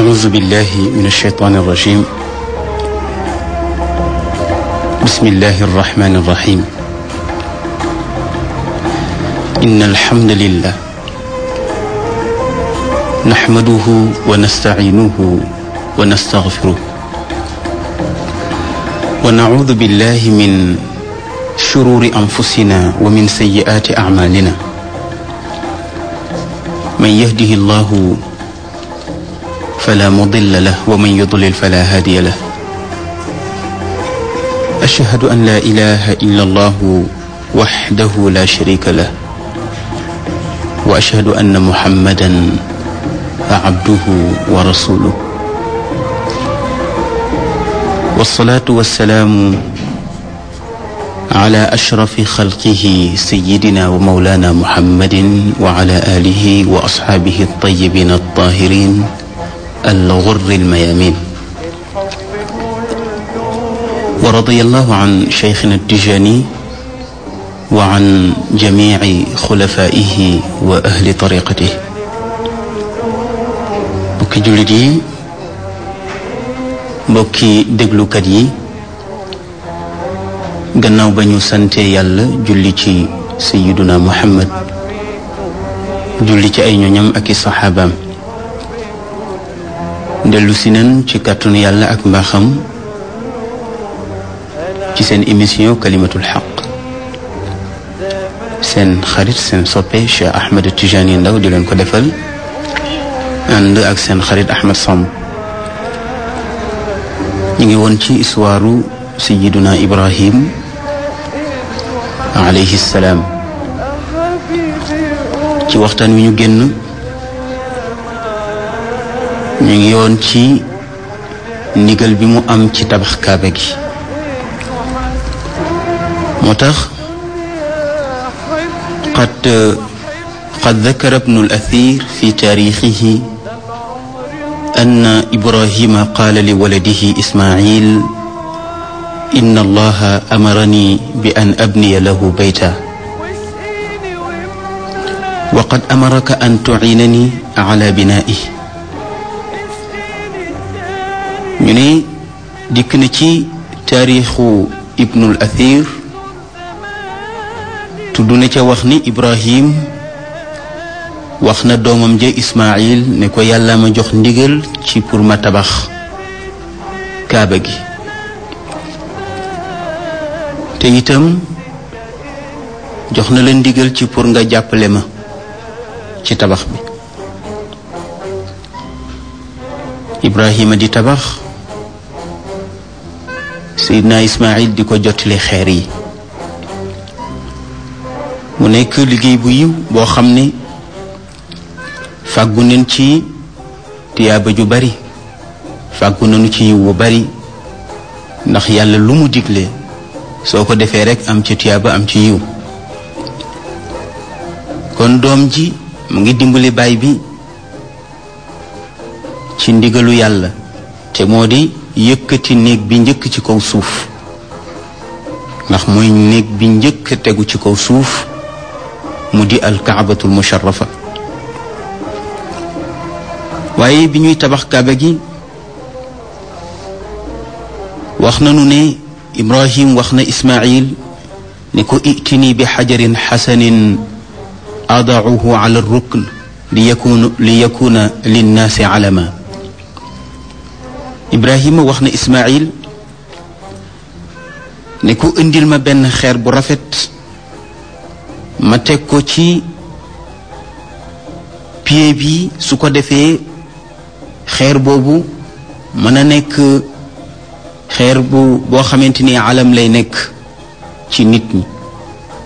أعوذ بالله من الشيطان الرجيم بسم الله الرحمن الرحيم إن الحمد لله نحمده ونستعينه ونستغفره ونعوذ بالله من شرور أنفسنا ومن سيئات أعمالنا من يهده الله فلا مضل له ومن يضلل فلا هادي له أشهد أن لا إله إلا الله وحده لا شريك له وأشهد أن محمدا عبده ورسوله والصلاة والسلام على أشرف خلقه سيدنا ومولانا محمد وعلى آله وأصحابه الطيبين الطاهرين الغر الميامين ورضي الله عن شيخنا التجاني وعن جميع خلفائه وأهل طريقته mbokki jullit yi mbokki déglukat yi gannaaw ba ñu sante yàlla julli ci sayiduna muhammad julli ci ay ñoñam ak i saxaabaam dellu si nan ci kàttanu yàlla ak mbaaxam ci seen émission kalimatul xaq seen xarit seen soppe Cheikh Ahmed Tijani Ndaw di leen ko defal ànd ak seen xarit Ahmed Samb ñu ngi woon ci histoire sayiduna Ibrahim alayhi salaam ci waxtaan wi ñu génn ñu ngi yoon ci ndigal bi mu am ci tabax kaaba gi moo tax qad qad dakara ibnu al-athir fi taarixihi anna ibrahima qaala li waladihi ismail inna allaha amarani bi an abniya lahu bayta wa qad amaraka an tuciinani ala binaa'ihi ñu ne dikk na ci taarixu ibnul athir tudd na ca wax ni ibrahim wax na doomam ja ismail ne ko yàlla ma jox ndigal ci pour ma tabax kaaba gi te itam jox na la ndigal ci pour nga jàppale ma ci tabax bi ibrahima di tabax seydina ismail di ko jottali xeer yi mu nekk liggéey bu yiw boo xam ne fàggu nañ ci tiyaaba ju bari fàggu nañu ci yiw bu bari ndax yàlla lu mu digle soo ko defee rekk am ci tiyaaba am ci yiw kon doom ji mu ngi dimbali baay bi ci ndigalu yàlla te moo di yëkkati néeg bi njëkk ci kaw suuf ndax mooy néeg bi njëkk tegu ci kaw suuf mu di alkaabatul musharrafa waaye bi ñuy tabax kaaba gi wax nanu ne ibrahim wax na ismail ne ko itini bi xajarin xasanin adauhu ala rukn li yakuna li yakuna linnaasi alama ibrahima wax na ismail ne ko indil ma benn xeer bu rafet ma teg ko ci pied bi su ko defee xeer boobu mën a nekk xeer bu boo xamante ni alam lay nekk ci nit ñi